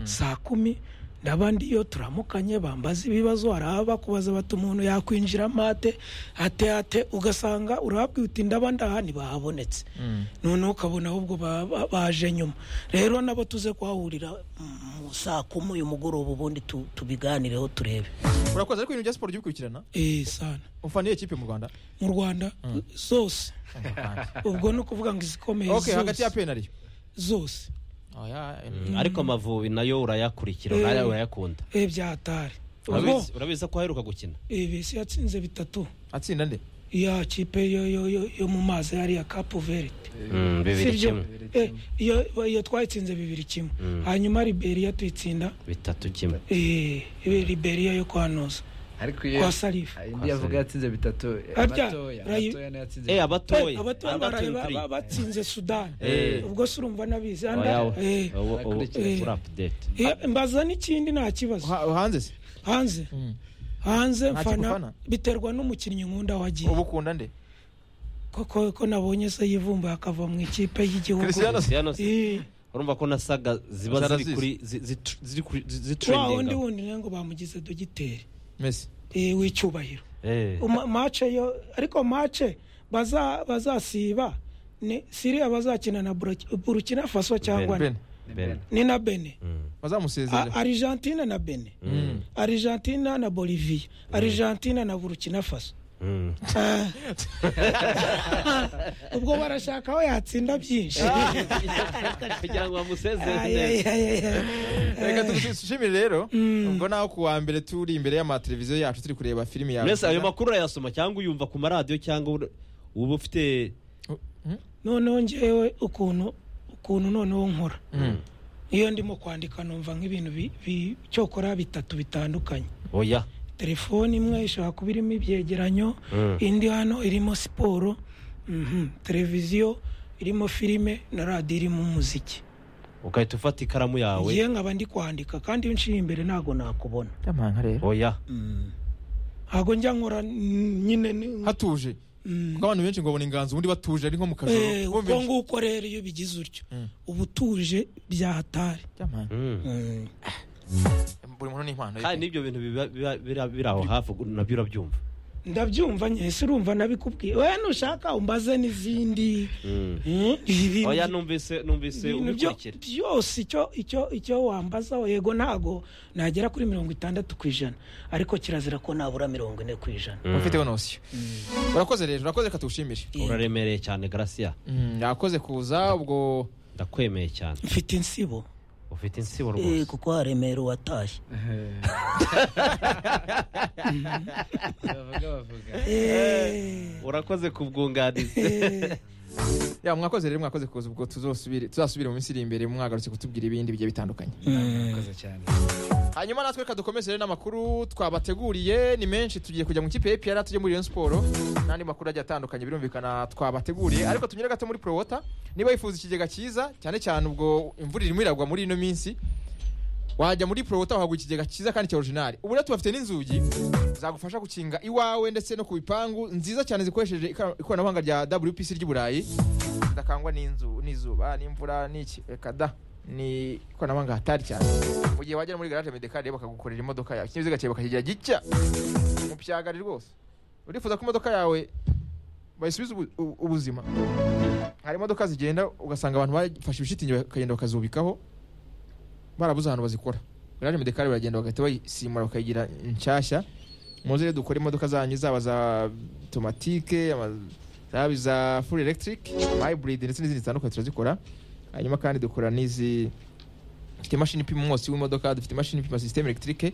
saa kumi n'abandi iyo turamukanye bambaza ibibazo hari abakubaza bati umuntu yakwinjiramo ate ate ate ugasanga urababwira uti ndaba ndaha ntibahabonetse noneho ukabona ahubwo ba- ba- baje nyuma rero nabo tuze kuhahurira mu saa kumi uyu mugoroba ubundi tu- tubiganireho turebe urakoze ariko ibintu bya siporo ujya bikurikirana eee sana ufana iyo kipe mu rwanda mu rwanda zose ubwo ni ukuvuga ngo izikomeye ok hagati ya zose penariyo zose ariko amavubi nayo urayakurikira Eh. ura- urayakunda eee byahatari ubwo Urabizi- urabizi ko aheruka gukina ibisi yatsinze bitatu atsinda nde ya kipe yo yo yo yo mu mazi hariya kapu verite Mm, bibiri Sibyo. kimwe Eh, iyo iyo twayitsinze bibiri kimwe hanyuma liberiya tuyitsinda bitatu kimwe eh, liberiya yo kwa noza ariko kwa sarifu indi yavuga yatsinze bitatu Harya, abatoya rayi- abatoya niyo yatsinze Eh, bitatu. abatoya abatoya baraye ba- turi. ba- batsinze sudani Eh. ubwo se urumva nabizi hano Oya, eh, ubu- ubu- Barakurikiye. uri update. eh, mbaza n'ikindi nta kibazo Ha- hanze se hanze Mm. hanze Nta mfana kimufana? biterwa n'umukinnyi nkunda wagiye uba ukunda nde koko ko nabonye se yivumbuye akava mu ikipe y'igihugu Cristiano se Cristiano se, Eh. urumva ko nasaga ziba ziri Zarazize. kuri zi- zi- ziri kuri- zi- wa wundi zitrendinga wundi nawe ngo bamugize dogiteri mesi eh, w'icyubahiro Eh. Uma- mace yo ariko mace baza- bazasiba ni siriya bazakina na Buraki- burukina faso cyangwa ben Ben. ni na bene A- bazamusezera argentine na bene Mm. argentine na bolivia argentine na burukina faso Mm. Ah. ubwo barashaka aho yatsinda byinshi kugira ngo Ay, bamusezere ay, ay, ay, ay. reka tugushimire rero ubwo nawe ku wa mbere turi imbere y'amateleviziyo yacu turi kureba filimi yawe mwese ayo makuru urayasoma cyangwa uyumva ku maradiyo cyangwa ur- uba ufite noneho ngewe ukuntu ukuntu noneho nkora iyo ndimo kwandika numva nk'ibintu bi- bi- cyokora bitatu bitandukanye oya telefone imwe ishobora kuba irimo ibyegeranyo Mm. indi hano irimo siporo mhm, televiziyo irimo filime na radiyo irimo umuziki ugahita ufata ikaramu yawe ngiye nkaba ndi kwandika kandi iyo nshiye imbere ntabwo nakubona Yamanka rero oya ntabwo njya nkora mm, nyine ni- hatuje Mm. kuko abantu benshi ngo babona inganzo ubundi batuje ari nko mu kajoro Eh, Bumva uko nguko rero iyo bigize utyo Mm. uba utuje byahatari Yamanka. Mm. Mm. buri muntu n'impano ye kandi n'ibyo bintu biba- biba- bira- biri aho hafi nabyo urabyumva ndabyumva nyese urumva nabikubwiye we nushaka umbaze n'izindi Mm, ibintu oya numvise numvise ibintu byo- ubikurikira byose icyo icyo icyo wambaza yego ntago nagera kuri mirongo itandatu ku ijana ariko kirazira ko nabura mirongo ine ku ijana ufiteho nosiyo urakoze rero urakoze reka tuwushimire uraremereye cyane garasiya Mm, yakoze kuza ubwo ndakwemeye cyane mfite insibo ufite insibo Eh, rwose kuko haremera uwatashye bavuga bavuga Eh, urakoze kubwunganiza eh, ya mwakoze rero mwakoze kuza ubwo tuzosubire tuzasubire mu minsi iri imbere mwagarutse kutubwira ibindi bigiye bitandukanye murakoze cyane hanyuma natwe reka dukomeze rero n'amakuru twabateguriye ni menshi tugiye kujya mu kipe ya epr tujya muri Rayon siporo n'andi makuru agiye atandukanye birumvikana twabateguriye ariko tunyure gato muri prowota niba wifuza ikigega cyiza cyane cyane ubwo imvura irimo iragwa muri ino minsi wajya muri prowota wahagura ikigega cyiza kandi cya orijinali ubu rero tubafite n'inzugi zagufasha gukinga iwawe ndetse no ku bipangu nziza cyane zikoresheje ikora- ikoranabuhanga rya wpc ry'i burayi zidakangwa n'inzu n'izuba n'imvura n'iki reka da ni ikoranabuhanga hatari cyane mu gihe wagera muri garaje medekari rero bakagukorera imodoka yawe ikinyabiziga cyawe bakakigira gitya mu byagari rwose urifuza ko imodoka yawe bayisubiza ubu- u- ubuzima hari imodoka zigenda ugasanga abantu bafashe ibishitingi bakagenda bakazubikaho barabuze ahantu bazikora garaje medekari baragenda bagahita bayisimura bakayigira nshyashya muze rero dukora imodoka zanyu zaba za tomatike ama- zaba iza full electric hybrid ndetse n'izindi zitandukanye turazikora hanyuma kandi dukora n'izi dufite imashini ipima umwotsi w'imodoka dufite imashini ipima system electric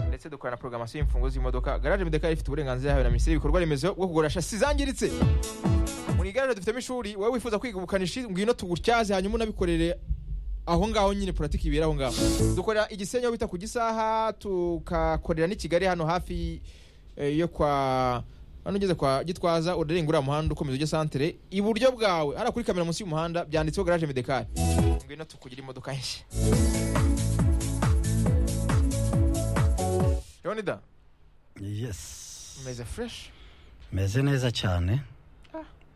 ndetse dukora na programmation y'imfunguzo z'imodoka garage medeka ifite uburenganzira yawe na minisiteri y'ibikorwa remezo bwo kugura shasi zangiritse muri garage dufitemo ishuri wowe wifuza kwiga ubukanishi ngwino tugutyaze hanyuma unabikorere aho ngaho nyine puratike ibera aho ngaho dukorera igisenyi aho bita ku gisaha tukakorera n'i kigali hano hafi eh, yo kwa hano ugeze kwa gitwaza urarenga uriya muhanda ukomeza ujya santere iburyo bwawe hariya kuri kamera munsi y'umuhanda byanditseho garage medekari ngwino tukugira imodoka nshya leonida yes umeze fureshi meze neza cyane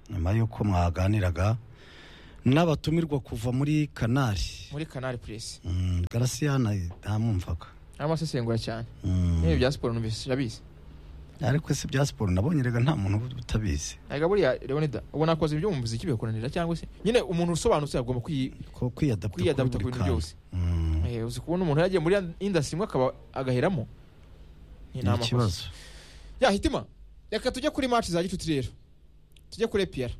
nyuma y'uko mwaganiraga n'abatumirwa kuva muri kanari muri kanari purisi Mm, garasiyana ntamwumvaga amasesengura cyane Mm. niba ibya siporo numvise urabizi ariko se bya siporo nabonye rega nta muntu utabizi ariko buriya leonida ubona akoze ibyo mu muziki bikunanira cyangwa se nyine umuntu usobanutse agomba kwi- ko kwiyadapta kwiyadapta ku bintu byose Mm. Eh, uzi kubona umuntu yagiye muri indasi imwe akaba agaheramo Ni ni nta makosa. ikibazo ya hitima reka tujye kuri match za gicuti rero tujye kuri epiyara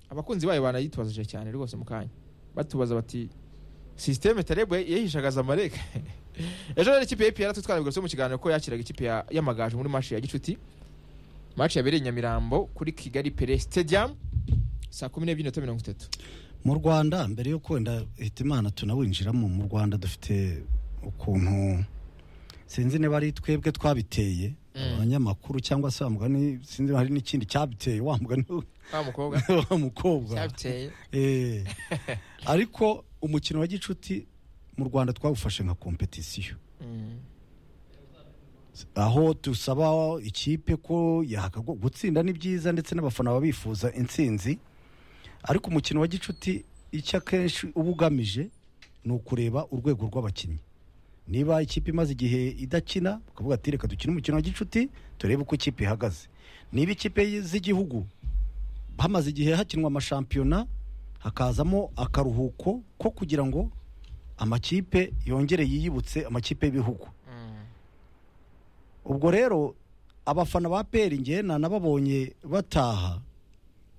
abakunzi bayo banayitubazije cyane rwose mu kanya batubaza bati sisiteme tarebo yahishagaza amareka ejo rero ikipe ya epiyara tutwarabigose mu kiganiro ko yakiraga ikipe ya- y'amagaju muri match ya gicuti match yabereye i nyamirambo kuri kigali pere stadium saa kumi n'ebyiri n'iminota mirongo itatu mu rwanda mbere yo kwenda hitimana tunawinjiramo mu rwanda dufite ukuntu sinzi niba ari twebwe twabiteye Mm. abanyamakuru cyangwa se wa mugani sinzi hari n'ikindi cyabiteye wa mugani wa mukobwa wa mukobwa cyabiteye Eh. ariko umukino wa gicuti mu rwanda twawufashe nka kompetisiyo Mm. aho dusaba ikipe ko yakagwa gutsinda ni byiza ndetse n'abafana baba bifuza intsinzi ariko umukino wa gicuti icyo akenshi uba ugamije ni ukureba urwego rw'abakinnyi niba ikipe imaze igihe idakina ukavuga ati reka dukine umukino wa gicuti turebe uko ikipe ihagaze niba ikipe z'igihugu hamaze igihe hakinwa amashampiyona hakazamo akaruhuko ko kugira ngo amakipe yongere yiyibutse amakipe y'ibihugu Mm. ubwo rero abafana ba peri ngena nababonye bataha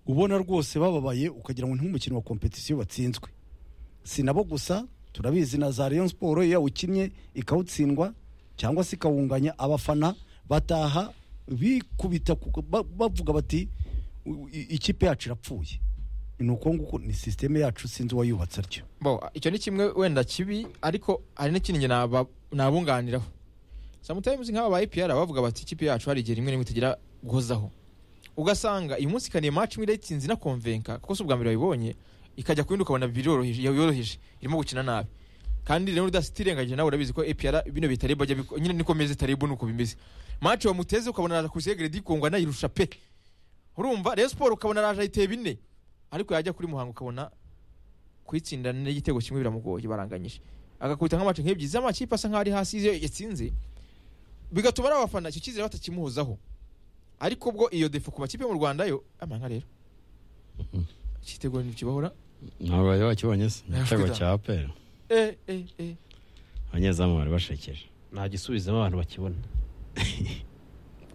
ubona rwose bababaye ukagira ngo ni nk'umukino wa kompetisiyo watsinzwe si nabo gusa turabizi na za Rayon siporo iyo yawukinnye ikawutsindwa cyangwa se ikawunganya abafana bataha bikubita ku- ba- bavuga bati "U- i- ikipe yacu irapfuye ni uko nguko ni sisiteme yacu sinzi uwayubatse atyo bo icyo ni kimwe wenda kibi ariko hari n'ikindi njye naba- nabunganiraho samutayimuzi nk'aba ba epr bavuga bati ikipe yacu hari igihe rimwe rimwe tugira guhozaho ugasanga uyu munsi ikaniye match imwe irayitsinze inakonvenka kuko si ubwa mbere wayibonye ikajya ku yindi ukabona biroroheje yoroheje irimo gukina nabi kandi rero udatirengagije nawe urabizi ko epr bino bitaribo ajya biko- nyine niko meze taribo nuko bimeze match wamuteze ukabona araje kuri segredi kungwa anayirusha pe urumva rero siporo ukabona araje ayiteye bine ariko yajya kuri muhanga ukabona kuyitsinda n'igitego kimwe biramugoye baranganyije agakubita nk'amace nk'ebyiri z'amakipe asa nk'aho ari hasi iyo yatsinze bigatuma ari abafana icyo cyizere batakimuhozaho ariko ubwo iyo defo ku makipe yo mu rwanda yo amanga rero igitego ntikibahora ntabwo bari bakibonye se igitego Afrika. cya aperi eh eh eh abanyezamu bari bashekeje nta gisubizamo abantu bakibona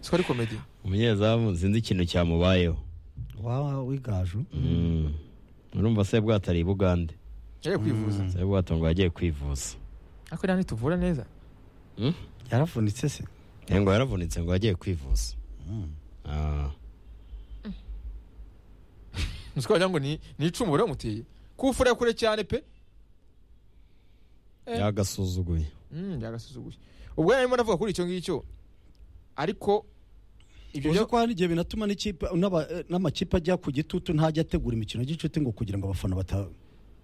siko ari komedi umunyezamu sinzi ikintu cyamubayeho wa wigaju Mm. urumva se bwatari i bugande yaje kwivuza se bwato ngo yagiye kwivuza ariko nta ntituvura neza Mm? yaravunitse se Eh, ngo yaravunitse ngo yagiye kwivuza Ah. nziko wagira ngo ni ni icumu riramuteye kufura kure cyane pe Eh. yagasuzuguye Mm, byagasuzuguye ubwo yarimo navuga kuri icyo ngicyo ariko ibyo uzi byo ko hari igihe binatuma n'ikipe- n'aba- eh, n'amakipe ajya ku gitutu ntajya ategura imikino y'inshuti ngo kugira ngo abafana bata-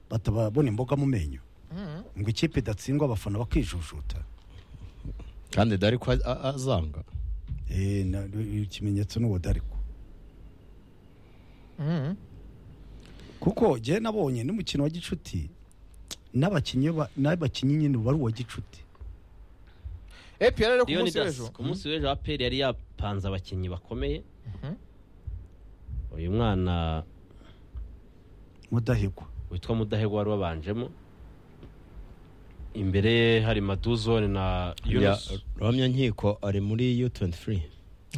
batababona imboga mu menyo Mm. ngo ikipe idatsindwa abafana bakijujuta kandi dore ko a- a- azanga Eh, na- ikimenyetso n'uwo dariko Mm. kuko jye nabonye n'umukino wa gicuti n'abakinnyi ba- n'abakinnyi nyine uba ari uwa gicuti epr rero ku Leonidas, munsi w'ejo ku munsi w'ejo aperi yari yapanze abakinnyi bakomeye Mhm. uyu mwana mudahigwa witwa mudahegwa wari wabanjemo imbere ye hari maduzone na yunus ruhamya nkiko ari muri u23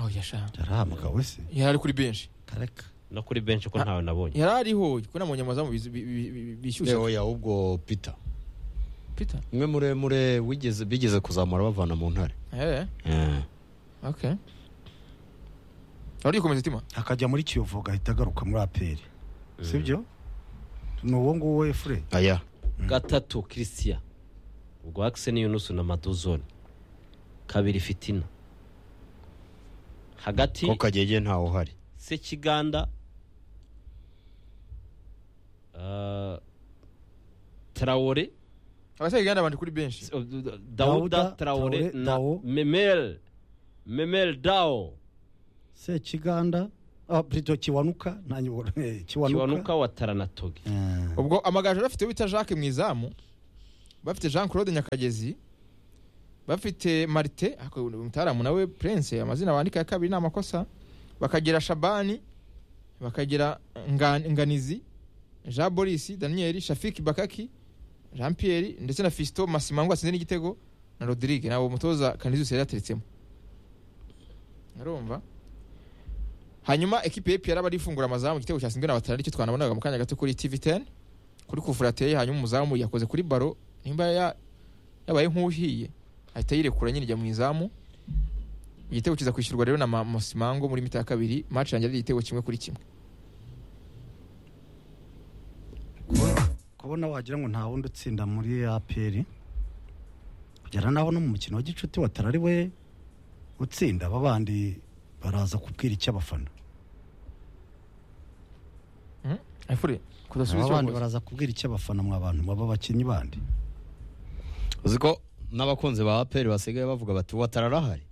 Oh, yasha. yarahamagawe se yari ari kuri benshi kareka no kuri benshi ko ntawe nabonye yari ariho ko nabonye amazamu bizi- bi- bi- bi- bishyushye Leo ya ubwo peter Peter. umwe muremure wigeze bigeze kuzamura bavana mu ntare Eh, Eh. okay. Arikomeza itima. akajya muri kiyovu agahita agaruka muri aperi sibyo ni uwo nguwo efure aya gatatu christian ubwo akise ni yunus na maduzone kabiri fitina hagati ko kagege ntawe uhari sekiganda ah, tarawore Abashaje ganda bandi kuri benshi. dawuda Dawuda, tarawore Traoré, na Dao. memel memel dao sekiganda ah, plutôt kiwanuka nanyu eh, kiwanuka kiwanuka wa taranatoge Eh, ubwo amagaju bafite bita jacques mu izamu bafite jean claude nyakagezi bafite marite ariko umutaramu nawe prince amazina bandika ya kabiri ni amakosa bakagira shabani bakagira Nga- nganizi jean boris daniel shafiki bakaki jean pierre ndetse na fisito masimango atsinze n'igitego na rodrigue ntabwo umutoza kanizi yari yateretsemo urumva hanyuma ekipe y'epfo yari abari ifungura amazamu igitego cyatsinzwe na batanu aricyo twanabonaga mu kanya gato kuri tv teni kuri kuvura ateye hanyuma umuzamu yakoze kuri baro nimba ya- yabaye nk'uhiye ahita yirekura nyine ijya mu izamu igitego kiza kwishyurwa rero na Ma- mosimango muri mita ya kabiri maci yanjye ari igitego kimwe kuri kimwe kubona wagira ngo nta wundi utsinda muri APR kugera naho no mu mukino wa gicuti watari ari we utsinda aba bandi baraza kubwira icy'abafana efure kudasubiza aba bandi icyo baraza kubwira icy'abafana mwa bantu mwaba abakinnyi bandi uzi ko n'abakunzi ba aperi basigaye bavuga bati watararahari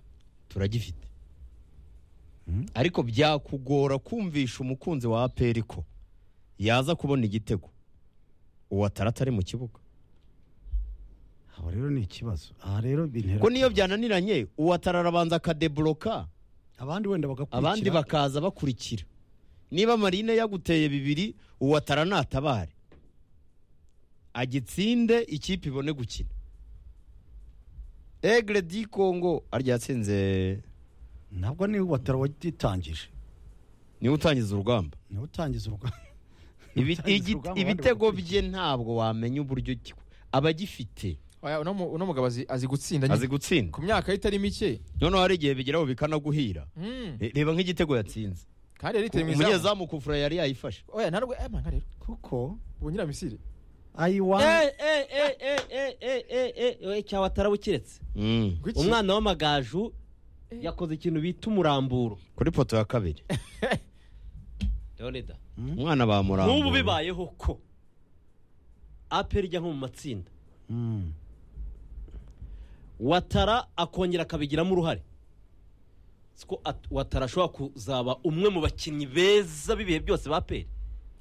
turagifite ariko byakugora kumvisha umukunzi wa aperi ko yaza kubona igitego uwatara atari mu kibuga aba rero ni ikibazo aha rero bintera ko niyo byananiranye uwatara arabanza akadebloka abandi wenda bagakurikira abandi bakaza bakurikira niba marine yaguteye bibiri uwatara natabare agitsinde ikipe ibone gukina egre di congo arya yatsinze ntabwo ni watara wagitangije niwe utangiza urugamba niwe utangiza urugamba Ibi- Utangiza igi- urugamba, abandi ibitego bye bagakurikira. ntabwo wamenya uburyo ki- abagifite Oya, uno mu- uno mugabo azi azi gutsinda nyine. azi gutsinda ku myaka ye itari mike noneho hari igihe bigeraho bikanaguhira Mm. Re- reba nk'igitego yatsinze kandi yari iteye mu izamu umunyezamu kufura yari yayifashe oya ntarwo eh manga rero kuko ubu nyiramisire ayiwa cyawatara bukiretse Mm. Kuki? umwana w'amagaju yakoze ikintu bita umuramburo kuri poto ya kabiri leonida umwana bamurambura nk'ubu bibayeho ko aperi ijya nko mu matsinda Mm. watara akongera akabigiramo uruhare siko watara ashobora kuzaba umwe mu bakinnyi beza b'ibihe byose ba peri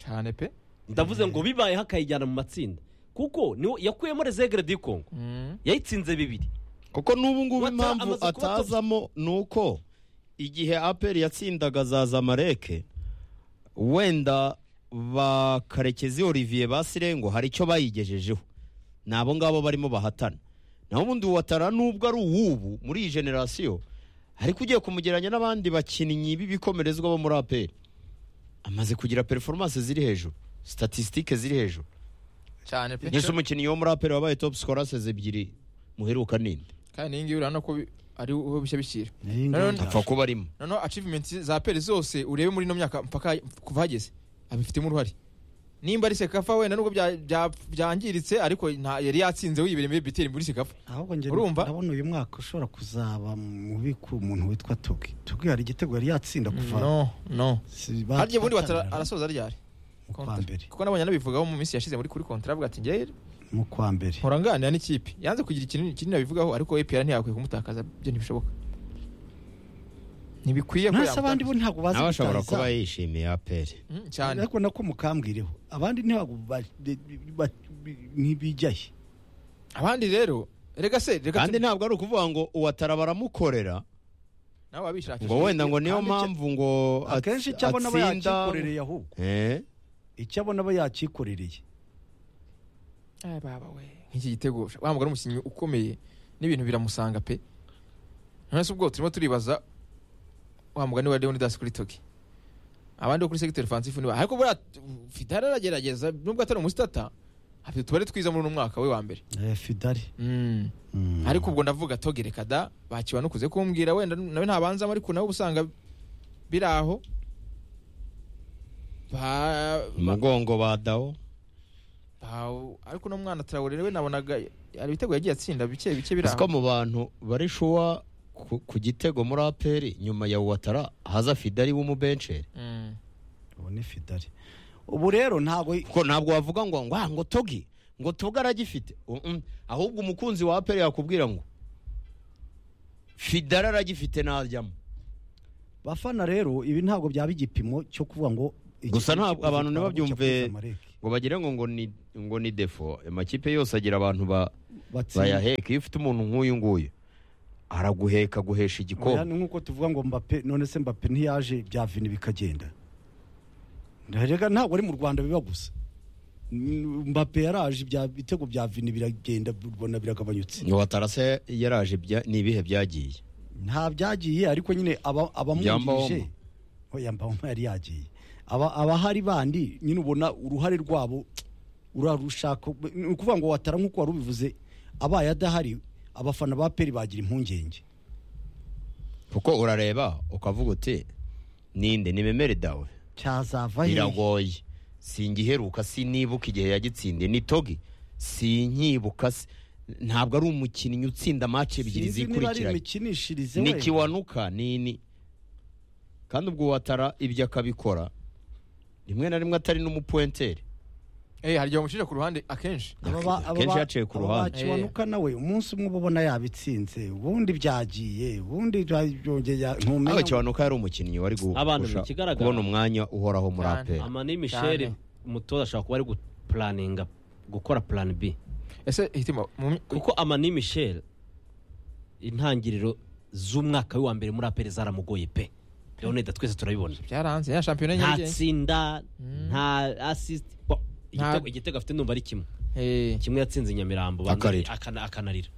cyane pe ndavuze ngo bibayeho akayijyana mu matsinda kuko niwo yakuyemo rezegere di kongo Mm. yayitsinze bibiri kuko n'ubu ngubu Watara impamvu amaze kuba top. atazamo ni uko igihe aperi yatsindaga za zamareke wenda ba karekezi olivier ba sirengo hari icyo bayigejejeho ni abo ngabo barimo bahatana naho ubundi watara nubwo ari uw'ubu muri iyi generasiyo ariko ugiye kumugereranya n'abandi bakinnyi b'ibikomerezwa bo muri aperi amaze kugira perforomance ziri hejuru statisitike ziri hejuru cyane pe nk'ese umukinnyi wo muri aperi wabaye top scorers ebyiri muheruka ninde kandi iyi ngiyi urabona ko bi- ari ho bishya bishyira Iyi Rero ngiyi apfa kuba arimo noneho achievements za peri zose urebe muri ino myaka mpaka kuva hageze abifitemo uruhare nimba ari sekafa wenda nubwo bya- bya- byangiritse ariko nta yari yatsinze wibereye muri biteri muri sekafa ahubwo njye Urumva? ndabona uyu mwaka ushobora kuzaba mubi ku muntu witwa tugi tugi hari igitego yari yatsinda kuva no no si- ba- harya ubundi watara batangira arasoza ryari mu kwa Kontra. mbere kuko nabonye anabivugaho mu minsi yashize muri kuri kontra avuga ati njye mu kwa mbere mpora nganira n'ikipe yanze kugira ikintu kinini abivugaho ariko epr ntiyakwiye kumutakaza byo ntibishoboka ntibikwiye ko ntasi abandi bo yamutakaza ntabwo bazi nawe ashobora gutanga kuba izamu. yishimiye aperi Mm, cyane ariko nako mukambwireho abandi ntabwo ba- bi- ba- bi- ntibijyaye abandi rero rega se rega kandi ntabwo ari ukuvuga ngo uwatara baramukorera nawe ngo wabishakisha wenda ngo niyo kandi icyo- mpamvu ngo at- akenshi icyo abona aba atsinda- yakikorereye ahubwo Eh, icyo abona aba yakikorereye Ay, baba we nk'iki gitego wa mugore umukinnyi ukomeye n'ibintu biramusanga pe none se ubwo turimo turibaza wa mugani wa Leonidas kuri Toki abandi bo kuri secteur offensive niba ariko buriya Fidara aragerageza nubwo atari umusitata afite utubare twiza muri uno mwaka we wa mbere Eh, fidari mm. Mm. ariko ubwo ndavuga togereka da bakibanukuze kumbwira wenda nawe ntabanzamo ariko nawe uba usanga biri aho ba, ba, umugongo ba dawo ba- ariko uno mwana Traoré we nabonaga hari ibitego yagiye atsinda bike bike biri uzi ko aho mu bantu bari shuwa ku- ku gitego muri aperi nyuma ya uwatara haza fidari w'umubenceri Mm. ubu ni fidari ubu rero ntabwo ko ntabwo wavuga ngo ngo ah, ngo togi ngo togi aragifite Mm, mm. ahubwo umukunzi wa aperi yakubwira ngo fidara aragifite ntajyamo bafana rero ibi ntabwo byaba igipimo cyo kuvuga ngo iki- Gusa ntabwo iki- abantu ntibabyumve cyakoze Zamalek. ngo bagire ngo ngo ni ngo ni defo amakipe yose agira abantu ba Batsinda. bayaheka iyo ufite umuntu nk'uyu nguyu araguheka guhesha Oya, igikombe ni nk'uko tuvuga ngo mbape none se mbape ntiyaje bya vini bikagenda rega ntabwo ari mu rwanda biba gusa Mm, mbape yaraje ibya bitego bya vini biragenda ubona biragabanyutse ngo watarase yaraje ibya- ni ibihe byagiye nta byagiye ariko nyine aba- abamwungirije oya mbawoma yari yagiye Aba- abahari bandi nyine ubona uruhare rwabo urarushaka ni ukuvuga ngo watara nk'uko wari ubivuze abaye adahari abafana ba peri bagira impungenge kuko urareba ukavuga uti ninde nimemere dawe cyazava hehe biragoye singiheruka sinibuka igihe yagitsindiye ni togi sinkibuka si- ntabwo ari umukinnyi utsinda match ebyiri Sinzi niba ari zikurikiranye imikinishirize ni wenda. kiwanuka nini kandi ubwo watara ibyo akabikora rimwe na rimwe atari n'umupuentere Eh, hari igihe bamushinja ku ruhande akenshi Aba ba- aba Akenshi ba- yaciye ku aba ruhande. ba Kiwanuka nawe umunsi umwe uba ubona yabitsinze ubundi byagiye ubundi byongeye nawe ntumenya kiwanuka yari umukinnyi wari gu- Abantu, gusha- ikigaragara- kubona umwanya uhoraho muri Cyane. aperi amani michel Cyane. umutoza ashobora kuba ari gupuraninga gukora plan b ese hitima mu- kuko amani michel intangiriro z'umwaka we wa mbere muri aperi zaramugoye pe leonida twese turabibona byaranze ya shampiyona nta nyarugenge tsinda nta asisiti Nta- igitego afite numva ari kimwe Eh, kimwe yatsinze nyamirambo banza- Akarira. akana- akanarira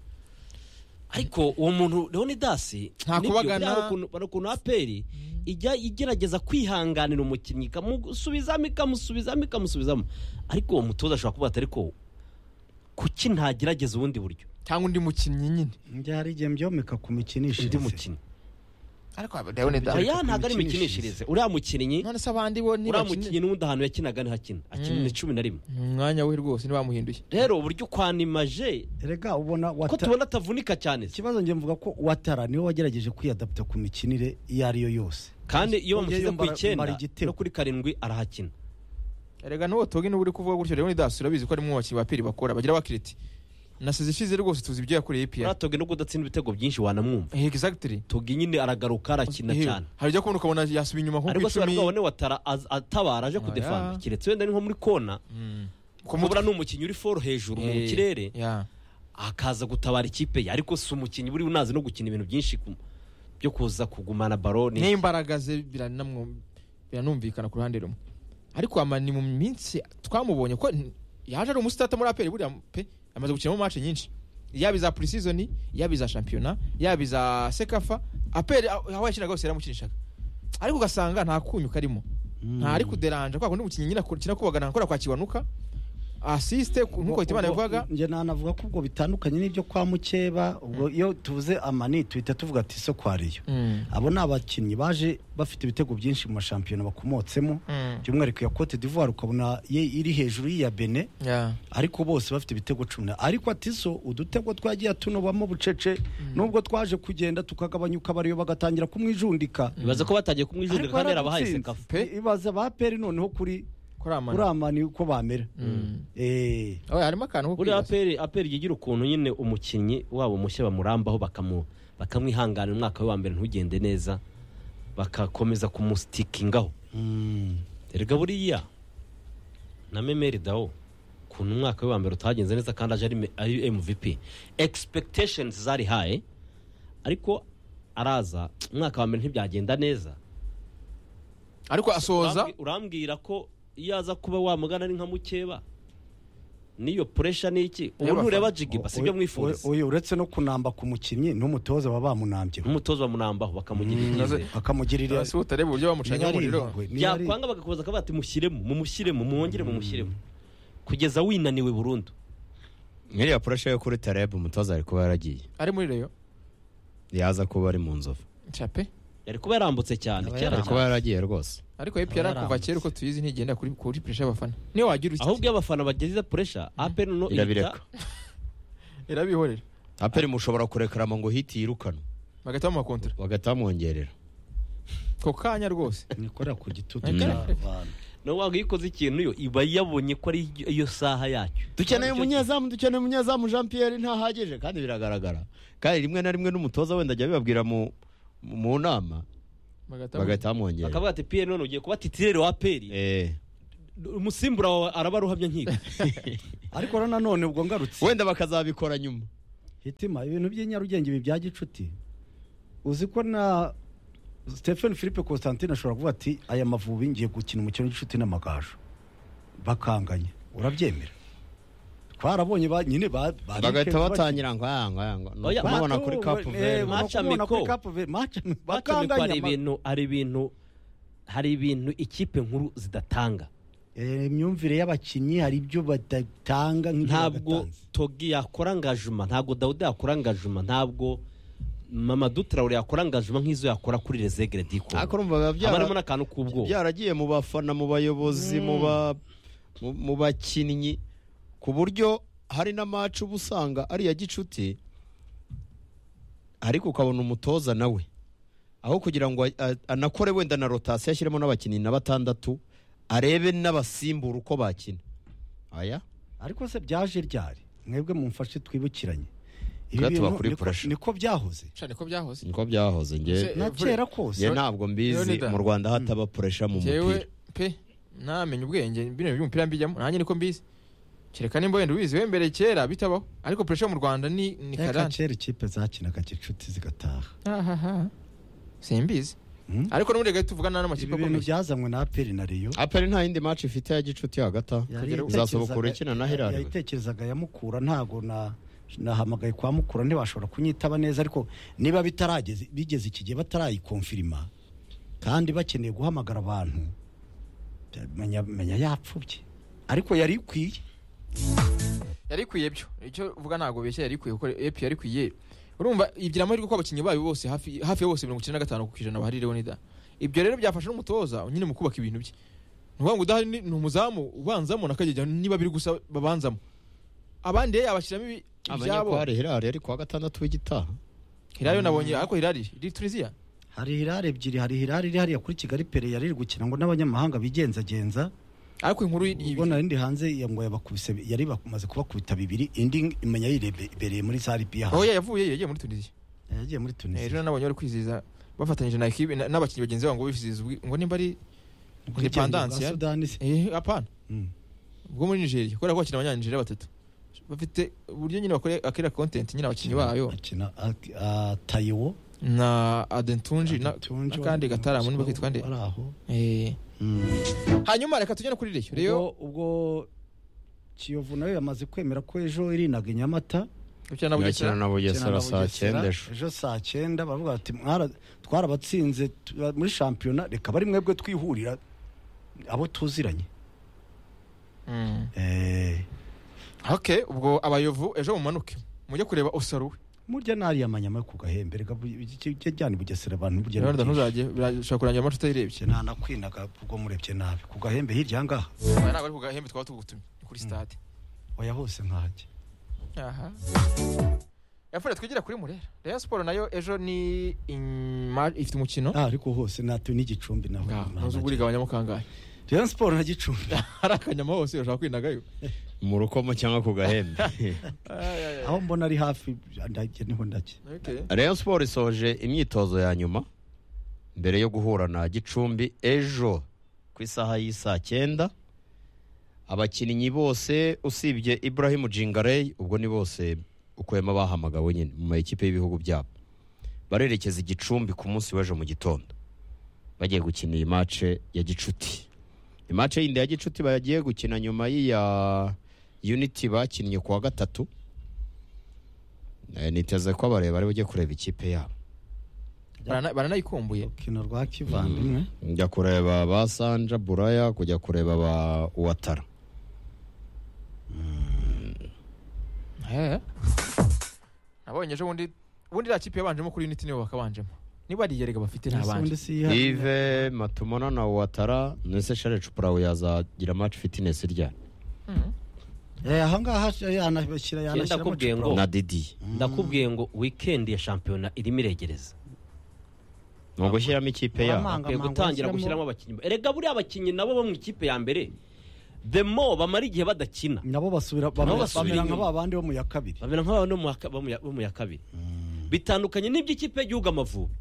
ariko uwo muntu leonidas Nta nibyo, kubagana. hari ukuntu- hari ukuntu aperi ijya igerageza kwihanganira umukinnyi ikamusubizamo ikamusubizamo ikamusubizamo ariko uwo mutoza ashobora kuba atari ko kuki ntagerageza ubundi buryo cyangwa undi mukinnyi nyine njye hari igihe mbyomeka ku undi mikinishirize mukinnyi ariko leonida aya ntabwo ari imikinishirize. imikinishirize uriya mukinnyi none se abandi bo uriya ntibakine mukinnyi n'ubundi ahantu yakinaga ntihakina akinira cumi na rimwe umwanya we rwose ntibamuhinduye rero uburyo ukwanimaje rega ubona ko Wata- tubona atavunika cyane se. ikibazo njye mvuga ko watara niwe wagerageje kwiyadapta ku mikinire iyo ari yo yose kandi iyo Yongeye bamushyize ku mbara- icyenda mbara igitego. no kuri karindwi arahakina erega n'uwo togi n'ubu uri kuvuga gutyo leonidas urabizi ko ari mu bakinnyi ba peri bakora bagira abakiriti nasize ishize rwose tuzi ibyo yakoreye piyeri uratoge no kudatsinda ibitego byinshi wanamwumva exactly tugi nyine aragaruka arakina Eh, cyane hari ibyo kubona ukabona yasubiye inyuma nko ku ariko si icumi bari bwabone watara az- atabara aje kudefanda keretse wenda ni nko muri kona ku kubura ni umukinnyi uri foro hejuru mu Eh, kirere yeah. akaza gutabara ikipe ye ariko si umukinnyi buriya unazi no gukina ibintu byinshi ku- byo kuza kugumana baro ni n'imbaraga ze biranamwo- biranumvikana ku ruhande rumwe ariko ama ni mu minsi twamubonye ko n- yaje ari umusitata muri aperi buriya pe amaze gukina mu mace nyinshi yaba iza preseason yaba iza shampiyona yaba iza sekafa aperi aho aho yakinaga hose yaramukinishaga ariko ugasanga nta kunyu karimo nta ari kuderanja kwa kundi umukinnyi nyine akina kubagana akora kwa kiwanuka asiste ku- nk'uko Hitimana Ubwo- yabivugaga njye nanavuga ko ubwo bitandukanye n'ibyo kwa mukeba ubwo iyo tuvuze amani tuhita tuvuga ati so kwariyo Mm. abo ni abakinnyi baje bafite ibitego byinshi mu mashampiyona bakomotsemo Mm. by'umwihariko ya cote d'ivoire ukabona ye iri hejuru y'iya bene Yeah. ariko bose bafite ibitego cumi na ariko atiso udutego twagiye tunubamo bucece nubwo twaje kugenda tukagabanyuka bariyo bagatangira kumwijundika bibaza ko batangiye kumwijundira Ariko kandi yarabahaye yaradutsinze. sekafu Pe. ibaza ba peri noneho kuri Kuri amani. kuri amani uko bamera Mm. Eh, Oya, harimo akantu ko buriya kwibaza. aperi aperi yigira ukuntu nyine umukinnyi wabo mushya bamurambaho bakamu bakamwihanganira umwaka we wa mbere ntugende neza bagakomeza kumusitikingaho mm. erega buriya na memeri dawo ukuntu umwaka we wa mbere utagenze neza kandi aje ari me- ari mvp expectations zari haye ariko araza umwaka wa mbere ntibyagenda neza ariko asoza Urambwi- urambwira ko iyo aza kuba wamugana ari nka mukeba n'iyo puresha ni iki ubu Y'abafana. ntureba jigiba sibyo Oya- mwifuriza oya, uretse no kunamba ku mukinnyi n'umutoza baba bamunambye n'umutoza bamunambaho bakamugira icyizere akamugirira si utare uburyo bamucanye niba ari umuriro impuhwe, niba ari- byakwanga bagakomeza akavuga ati mushyiremo mumushyiremo mwongere mumushyiremo kugeza winaniwe burundu nk'iriya purashe yo kuri tarebe umutoza ari kuba yaragiye ari muri reyo yaza kuba ari mu nzovu cape yari kuba yarambutse cyane kera ari kuba cyane yaragiye rwose ariko epr kuva kera uko tuyizi ntigenda kuri kuri puresha y'abafana niyo wagira iki ahubwo iyo abafana bageze puresha ape noneho ihita irabireka irabihorera aperi mushobora kurekarama ngo hiti yirukanwe bagahita bamukontora bagahita bamwongerera ako kanya rwose nikorera ku gitutu Mm. cy'abantu nawe waba uyikoze ikintu yo iba yabonye ko ari iyo saha yacyo dukeneye Icyo- umunyezamu dukeneye umunyezamu jean pierre ntahagije kandi biragaragara kandi rimwe na rimwe n'umutoza wenda ajya abibabwira mu mu nama bagahita bagahita bamwongera bakavuga ati piyeri none ugiye kuba titirere wa peri Eh, umusimbura wawe araba aruhamya nkiko ariko rero nanone ubwo ngarutse wenda bakazabikora nyuma hitima ibintu by'inyarugenge ibi bya gicuti uzi ko na stephen philippe constantine ashobora kuvuga ati aya mavubi ngiye gukina umukino w'igicuti n'amagaju bakanganya urabyemera twarabonye ba nyine ba- ba- bagahita bari- batangira ngo aya ngo aya ngo ni Oya, ukumubona kuri Bato, kapu eh, veri ni ukumubona Machamiko. kuri Cape Verde. Machamiko. Bacamiko Bakanganya hari ama- ibintu hari ibintu hari ibintu ikipe nkuru zidatanga Eh, imyumvire y'abakinnyi hari ibyo badatanga nk'ibyo ntabwo badatanze. togi yakora ngajuma ntabwo dawudi yakora ngajuma ntabwo mama dutrawure yakora ngajuma nk'izo yakora kuri rezegere diko ariko urumva biba byara- harimo n'akantu k'ubwoba byaragiye mu bafana mu bayobozi mu ba- mu- mu bakinnyi ku buryo hari n'amacu uba usanga ari iya gicuti ariko ukabona umutoza nawe aho kugira ngo a- a- anakore wenda na rotasiyo ashyiremo n'abakinnyi na batandatu arebe n'abasimbura uko bakina aya ariko se byaje ryari mwebwe mumfashe twibukiranye ibi Bwatuba bintu kuri niko- pressure. niko byahoze cyane ko byahoze niko byahoze Se- nge na Eh, kera kose nge ntabwo mbizi Leonidas. mu rwanda hataba puresha mu mupira njyewe pe ntamenya ubwenge bino by'umupira mbijyamo nanjye niko mbizi kereka nimba wenda ubizi wembere kera bitabaho ariko puresha mu rwanda ni ni reka karande kera ikipe zakinaga gicuti zigataha ahaha simbizi Hmm? ariko n'ubundi gahita tuvugana n'amakipe ibi bintu akomeye byazanywe na aperi na reyo aperi nta yindi maci ifite ya gicuti hagati aho yari Kagere- yatekerezaga- Uzasohoka urakina na Hilary. yayitekerezaga ya mukura ntago na nahamagaye kwa mukura ntibashobora kunyitaba neza ariko niba bitarageze bigeze iki gihe batarayikonfirima kandi bakeneye guhamagara abantu menya menya yapfubye ariko yari ikwiye yari ikwiye byo icyo uvuga ntabwo beshya yari ikwiye kuko epi yari ikwiye urumva ibyira amahirwe ko abakinnyi bayo bose hafi hafi ya bose mirongo icyenda na gatanu ku ijana bahari leonida ibyo rero byafasha n'umutoza nyine mu kubaka ibintu bye nuvuga ngo udahari ni- ni umuzamu ubanzamo nakagega niba biri gusa babanzamo abandi ye yabashyiramo ibi- amenya ibyabo ko hari hirari ari kuwa gatandatu w'igitaha hirariyo nabonye ariko hirari iri tunisiya hari hirare ebyiri hari hirare iri hariya kuri kigali pere yari iri gukina ngo n'abanyamahanga bigenzagenza ariko inkuru y- ubwo ibi- narindi hanze ya ngo yabakubise yari bamaze kubakubita bibiri indi imenya yirebereye muri sare piya oya yavuye yagiye muri tunisiya yagiye muri Eh, tunisiya ejo nabonye bari kwizihiza bafatanyije na ekibi na- n'abakinnyi bagenzi babo ngo bizihiza ubwi- ngo nimba ari independansi ya sudani se Eh, apana Mm. bwo muri nigeria kubera ko bakina abanyanigeriya batatu bafite uburyo nyine bakora akera kontenti nyine abakinnyi bayo akina ak- ah, tayiwo na adentunji na- Tunji, n'akandi wari- gataramu niba kitwa nde wari aho Eh, Mm. hanyuma reka tujye no kuri reyo reyo ubwo ubwo kiyovu nayo yamaze kwemera ko ejo irinaga i nyamata gukina na Yakina bugesera na bugesera Kina na saa Bugesera, cyenda ejo ejo saa cyenda baravuga bati "Mwara- twarabatsinze tu- muri shampiyona reka bari mwebwe twihurira abo tuziranye Mm. Eh, ok ubwo abayovu ejo mumanuke mujye kureba osaruwe murya nariya manyama yo ku gahembe reka bu- iki- iki- jyana i bugesera abantu burya rero ntabwo ntuzajye birashobora kurangira amatwi utayirebye ntanakwinaga ubwo murebye nabi ku gahembe hirya aha ngaha Aya ntabwo ari ku gahembe twaba tugutumye ni kuri stade oya hose nkahajya aha yafure twigira kuri murera reyo siporo nayo ejo ni inyuma- ifite umukino Ah, ariko hose natwe n'igicumbi nawe ntuzi ubwo urigabanyamo kangahe Rayon Sport na Gicumbi hari akanyama hose ushaka kwinagayo mu rukomo cyangwa ku gahembe aho mbona ari hafi ndajya niho ndajya Okay. Rayon Sport isoje imyitozo ya nyuma mbere yo guhura na Gicumbi ejo ku isaha y'isaa cyenda abakinnyi bose usibye Ibrahim Jingarey ubwo ni bose ukuyemo abahamagawe nyine mu makipe y'ibihugu byabo barerekeza i Gicumbi ku munsi w'ejo mu gitondo bagiye gukina iyi mace ya Gicuti imace yindi ya Gicuti bagiye gukina nyuma y'iya Unity bakinnye ku wa gatatu Eh, niteze ko abareba ari bujye kureba ikipe yabo Barana- baranayikumbuye urukino rwa kivandimwe njya kureba ba sanja buraya kujya kureba ba uwatara Eh. nabonye ejo bundi ubundi iriya kipe yabanjemo kuri unity nibo bakabanjemo niba ari iyerega bafite Ese ubundi n'abandi si yihariye. ive matumona na uwatara nese share cupurawe yazagira match fitness ryari Eh, aha ngaha yanashyira yanashyiramo ndakubwiye ngo cupa. na didi ndakubwiye ngo wikendi ya shampiyona irimo iregereza ni ugushyiramo ikipe yabo Amanga bakwiye amanga gutangira bashyiramo. gushyiramo abakinnyi erega buriya abakinnyi nabo bo mu ikipe ya mbere the more bamara igihe badakina nabo basubira Nabo bamera basubira bamera nka inyuma. ba bandi bo mu ya kabiri bamera nk'aba no mu ya ka- bo mu ya- bo mu ya kabiri bitandukanye n'iby'ikipe y'igihugu amavubi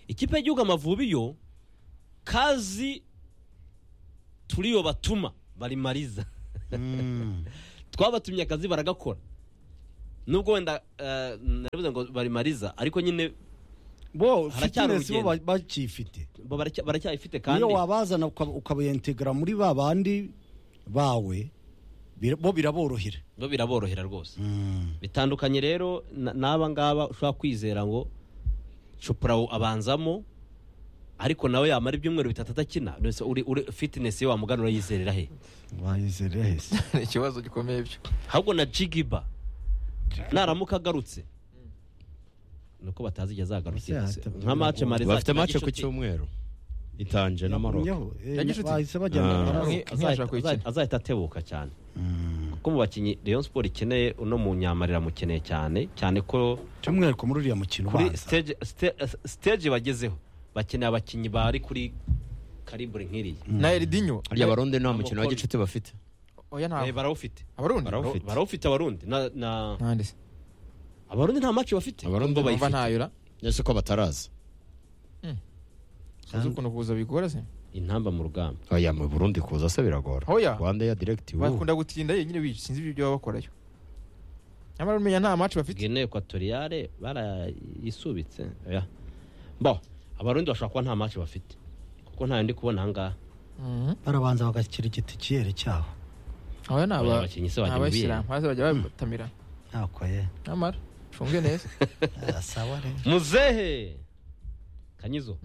ikipe y'igihugu amavubi yo kazi turiyo batuma barimariza twabatumye akazi baragakora nubwo wenda eh, naravuze ngo barimariza ariko nyine bo Haracyari fitinesi bo urugendo. bakiyifite bo baracya- baracyayifite kandi niyo wabazana ukaba- ukabayentegara muri ba bandi bawe bira- bo biraborohera bo biraborohera rwose bitandukanye rero na- n'aba ngaba ushobora kwizera ngo chopra abanzamo ariko nawe yamara ibyumweru bitatu atakina mbese uri uri fitinesi ye wamugana urayizerera he wayizere hese ni ikibazo gikomeye byo ahubwo na jigiba naramuka agarutse nuko batazi igihe azagarukira Ese hata- nka mace mari bafite mace ku cyumweru itanje na maroko Yagumyeho, eh, Yagize uti- bahise bajyana Ah. na Maroc. Nki- nkiyashaka kuyikina. azahita atebuka cyane kuko mu bakinnyi Rayon Sport ikeneye uno mu nyamarira amukeneye cyane cyane ko by'umwihariko muri uriya mukino kuri ubanza stage ste- stage bagezeho bakeneye abakinnyi bari kuri karibure nk'iriya na eridinyo harya abarundi nta mukino wa gicuti bafite oya Eh, ntabwo barawufite abarundi Barawufite. barawufite abarundi na- na- nande abarundi nta maci bafite Abarundi Nubwo numva bayifite. ntayura ese ko bataraza sinzi ukuntu kuza bigora se intamba mu rugamba oya mu burundi kuza se biragora Oya. rwanda ya direkiti bakunda gutinda yenyine bica sinzi ibyo baba bakorayo nyamara umenya nta maci bafite gene ekwatoriyare barayisubitse oya bo abarundi bashobora kuba nta maci bafite kuko ntayo ndi kubona ahangaha Mhm. barabanza bagashyira igiti cyiyere cyabo oya ni aba- abakinnyi se ni bajya mu bihe. abayisilamu hasi bajya batamira ntako ye nyamara funge neza Ah, sawa rero muzehe kanyizo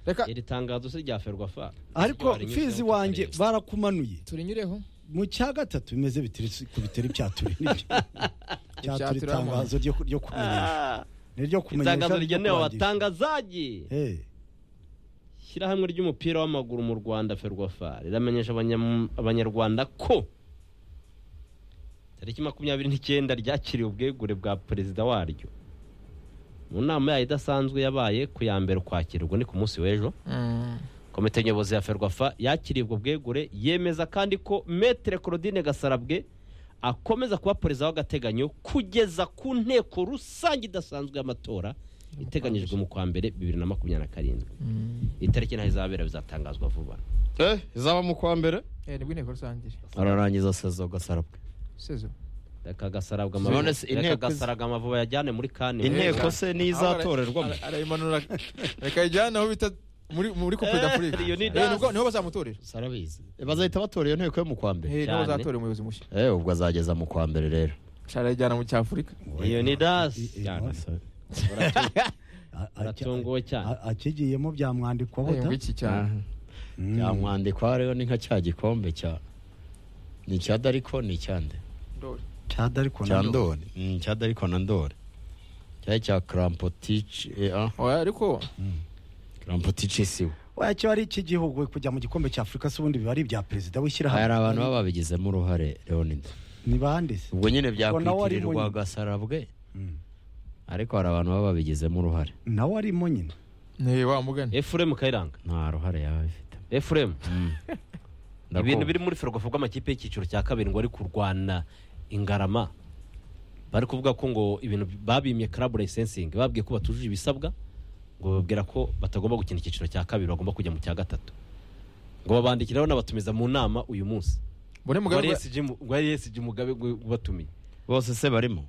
reka iri tangazo se rya ferwafa ariko fizi wanjye barakumanuye turinyureho mu cya gatatu bimeze bitiri ku biteri bya turi nibyo Ibya bya turi turi itangazo ryo ku- ryo kumenyesha niryo kumenyesha itangazo niryo rigenewe kurangisha. abatangazaji Eh, ishyirahamwe ry'umupira w'amaguru mu rwanda ferwafa riramenyesha abanyam- abanyarwanda ko tariki makumyabiri n'icyenda ryakiriye ubwegure bwa perezida waryo mu nama yayo idasanzwe yabaye ku ya mbere ukwakira ubwo ni ku munsi w'ejo komite nyobozi ya ferwafa yakiriye ubwo bwegure yemeza kandi ko metere claudine gasarabwe akomeza kuba perezida w'agateganyo kugeza ku nteko rusange idasanzwe y'amatora iteganyijwe mu kwa mbere bibiri na makumyabiri na karindwi itariki ntaho izabera bizatangazwa vuba eh izaba mu kwa mbere nibwo inteko rusange iri. ararangiza sezo gasarabwe sezo reka gasarabwa None amavuba- se reka inteko iz- gasarabwa amavuba yajyane muri kane inteko se nizatorerwamo Ara- arayimanura reka ijyane aho bita muri muri coupe Eh, d'afrique Leonidas. Eh, nibwo- niho bazamutorera sarabizi bazahita batora iyo nteko yo mu kwa mbere Eh, niho Cyane. bazatorera umuyobozi mushya eh ubwo azageza mu kwa mbere rero arayijyana mu cyafurika leonidas i- i- cyane. a- a- baratunguwe cyane a- akigiyemo byamwandikwaho Ayumva iki cyane yamwandikwa rero ni nka cya gikombe cya ni icya dariko ni icya nde Ndoli. cyada ariko cya ndore Mm, cya dariko na ndore cyari icya karampotici eh oya ariko karampotici siwe wacyo ari iki gihugu kujya mu gikombe cya afurika se ubundi biba ari ibya perezida hari w'ishyirahamwe abantu baba babigizemo uruhare leonide ni bande se ubwo nyine Ubwo nawe ari byakwitirirwa munini. gasarabwe Mm. ariko hari abantu baba babigizemo uruhare nawe arimo nyine ni wa mugani efuremu kayiranga nta ruhare yaba bifite efuremu ibintu biri muri ferwafa bw'amakipe y'icyiciro cya kabiri ngo ari kurwana ingarama bari kuvuga ko ngo ibintu babimye karabu layisensingi babwiye ko batujuje ibisabwa ngo bababwira ko batagomba gukina icyiciro cya kabiri bagomba kujya mu cya gatatu ngo babandikire rero n'abatumiza mu nama uyu munsi mbone ngo mugabe ari ESG mu- ngo ari esg mugabe ngo ubatumiye bose se barimo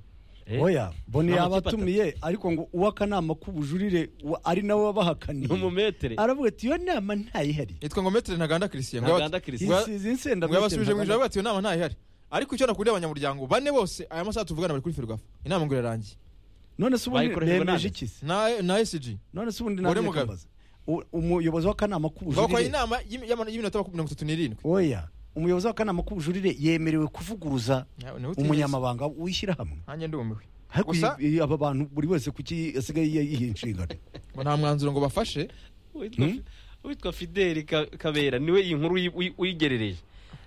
Eh? oya boni Nta makipe yabatumiye ariko ngo uw'akanama k'ubujurire wa- ari nawe wabahakaniye n'umumetere aravuga ati iyo nama ntayihari yitwa ngo metere ntaganda christian ngo ntaganda yaba- christian Bwa- isize insenda ngo yabasubije mu ijoro bati iyo nama ntayihari ariko icyo nakuriye abanyamuryango bane bose aya masaha tuvugana bari kuri ferwafa inama ngo irarangiye none se ubundi Bayikoreshejwe nande? bemeje iki se na na esg none se ubundi Gore nanjye Mugabe. nkambaza. U- umuyobozi w'akanama bakora k'ubujurire inama y'imi- y'ama- y'iminota makumyabiri mirongo itatu n'irindwi oya umuyobozi w'akanama k'ubujurire yemerewe kuvuguruza Nawe- nawe utigeze. umunyamabanga w'ishyirahamwe nanjye ndumiwe ariko Gusa- iyi- iyi- aba bantu buri wese kuki asigaye yiha inshingano ngo nta mwanzuro ngo bafashe Uwitwa- uwitwa fideli Ka- kabera niwe iyi nkuru uyi- uyi- uyigerereje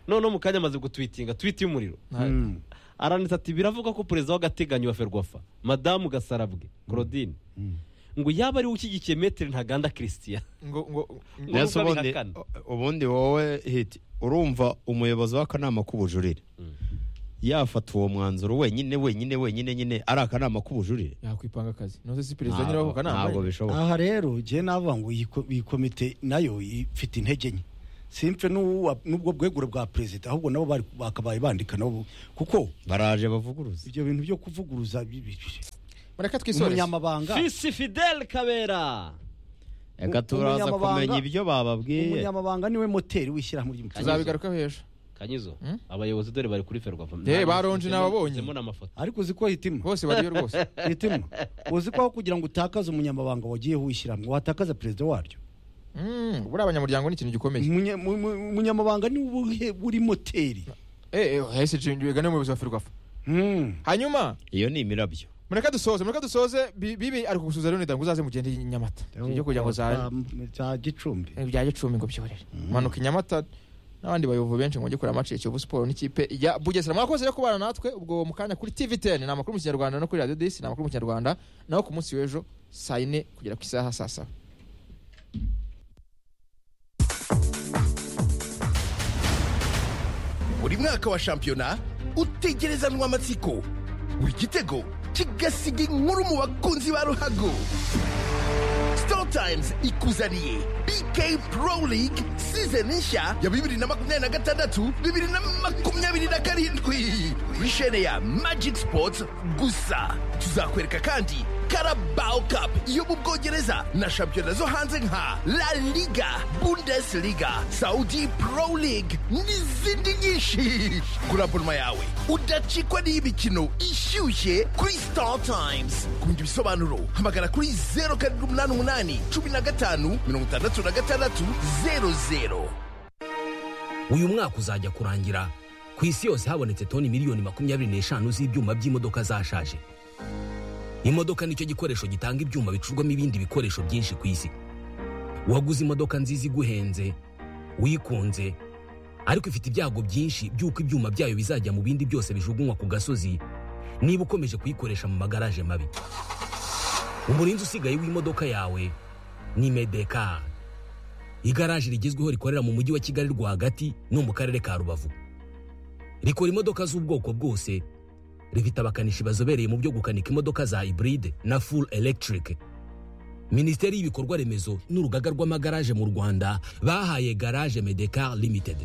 noneho mu kanya amaze gutwitinga twiti y'umuriro Nta- Mm. aranditse ati biravuga ko perezida w'agateganyo wa ferwafa madamu gasarabwe claudine ngo yaba ari we ushyigikiye metere ntaganda christian ngo ngo ngo- Ngo- Nese nubwo ubundi abihakana. ubundi wowe hiti urumva umuyobozi w'akanama k'ubujurire yafata uwo mwanzuro wenyine wenyine wenyine nyine ari akanama k'ubujurire yakwipanga akazi ntuzi si perezida nyiraho ako kanama ntabwo bishoboka aha rero ngewe navuga ngo iyi ko- iyi komite nayo ifite intege nke simfe n'uwa- n'ubwo bwegure bwa perezida ahubwo nabo bari- bakabaye bandika nabo kuko baraje bavuguruza ibyo bintu byo kuvuguruza bi- bi- bi- mureke twisoreze umunyamabanga fisi fidele kabera reka turaza umunyamabanga- kumenya ibyo bababwiye umunyamabanga niwe moteri w'ishyirahamwe ry'umucuruzi tuzabigarukaho ejo kanyizo Hmm? abayobozi dore bari kuri ferwafa Eh, baronje nababonye. nzemo n'amafoto ariko uzi ko hitima bose bariyo rwose hitima uzi ko aho kugira ngo utakaze umunyamabanga wagiyeho w'ishyirahamwe watakaza perezida waryo Mm, buriya abanyamuryango ni ikintu gikomeye Umunya- mu- mu- umunyamabanga niwe ubuhe- uri moteri Eh, eh, hahise nshinga wigane umuyobozi wa ferwafa Hmm. hanyuma iyo ni imirabyo mureke dusoze mureke dusoze Bi- bibi ari kugusubiza rero nidanga uzaze mugende i nyamata ibyo kugira ngo zabe za gicumbi bya gicumbi ngo byorere manuka i nyamata n'abandi bayobozi benshi ngo bajye kureba amaci ya kiyovu siporo n'ikipe ya bugesera mwakoze rero kubana natwe ubwo mu kanya kuri tv ten ni amakuru mu kinyarwanda no kuri radiyo disi ni amakuru mu kinyarwanda naho ku munsi w'ejo saa yine kugera ku isaha saa saba buri mwaka wa shampiyona utegerezanwa amatsiko buri gitego kigasiga inkuru mu bakunzi ba ruhago star times ikuzaniye bk pro league season nshya ya bibiri na makumyabiri na gatandatu bibiri na makumyabiri na karindwi kuri shene ya magic sports gusa tuzakwereka kandi carabao cup yo mu bwongereza na shampiyona zo hanze nka la liga bundesliga saudi pro league n'izindi nyinshi gura abonoma yawe udacikwa n'iy'imikino ishyushye kuri star times ku bindi bisobanuro hamagara kuri zeru karindwi umunani umunani cumi na gatanu mirongo itandatu na gatandatu zeru zeru uyu mwaka uzajya kurangira ku isi yose habonetse toni miliyoni makumyabiri n'eshanu z'ibyuma by'imodoka zashaje imodoka nicyo gikoresho gitanga ibyuma bicurwamo ibindi bikoresho byinshi ku isi waguze imodoka nziza iguhenze wikunze ariko ifite ibyago byinshi by'uko ibyuma byayo bizajya mu bindi byose bijugunywa ku gasozi niba ukomeje kuyikoresha mu magaraje mabi umurinzi usigaye w'imodoka yawe ni medekari igaraje rigezweho rikorera mu mujyi wa kigali rwagati no mu karere ka rubavu rikora imodoka z'ubwoko bwose rifite abakanishi bazobereye mu byo gukanika imodoka za hybride na full electric minisiteri y'ibikorwa remezo n'urugaga rw'amagaraje mu rwanda bahaye garage medecar limited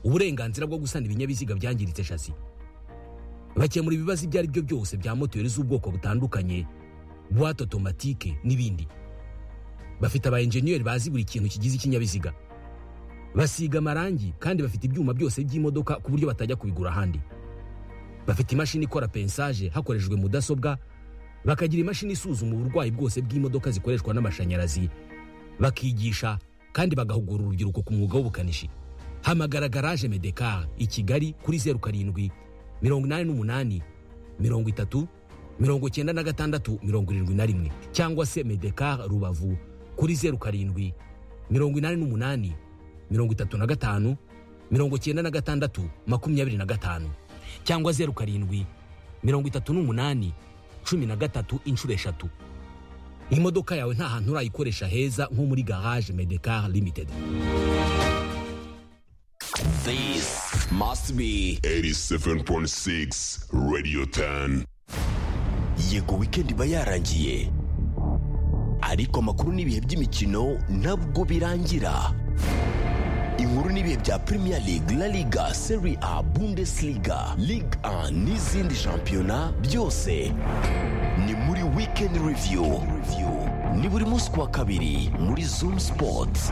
uburenganzira bwo gusana ibinyabiziga byangiritse shasi bakemura ibibazo ibyo ari byo byose bya moteri z'ubwoko butandukanye buwate otomatike n'ibindi bafite aba enjeniyeri bazi buri kintu kigize ikinyabiziga basiga amarangi kandi bafite ibyuma byose by'imodoka ku buryo batajya kubigura ahandi bafite imashini ikora pensaje hakoreshejwe mudasobwa bakagira imashini isuzuma uburwayi bwose bw'imodoka zikoreshwa n'amashanyarazi bakigisha kandi bagahugura urubyiruko ku mwuga w'ubukanishi hamagara garaje medekar i kigali kuri zeru karindwi mirongo inani n'umunani mirongo itatu mirongo icyenda na gatandatu mirongo irindwi na rimwe cyangwa se medekar rubavu kuri zeru karindwi mirongo inani n'umunani mirongo itatu na gatanu mirongo icyenda na gatandatu makumyabiri na gatanu cyangwa zeru karindwi mirongo itatu n'umunani cumi na gatatu inshuro eshatu imodoka yawe nta hantu urayikoresha heza nko muri garage medekar limited This must be 87.6 Radio 10. Yego Weekend iba yarangiye ariko amakuru n'ibihe by'imikino nabwo birangira inkuru n'ibihe bya Premier League, La Liga, Serie A, Bundesliga, Ligue 1 n'izindi shampiyona byose ni muri Weekend Review. Ni buri munsi ku wa kabiri muri Zoom Sports.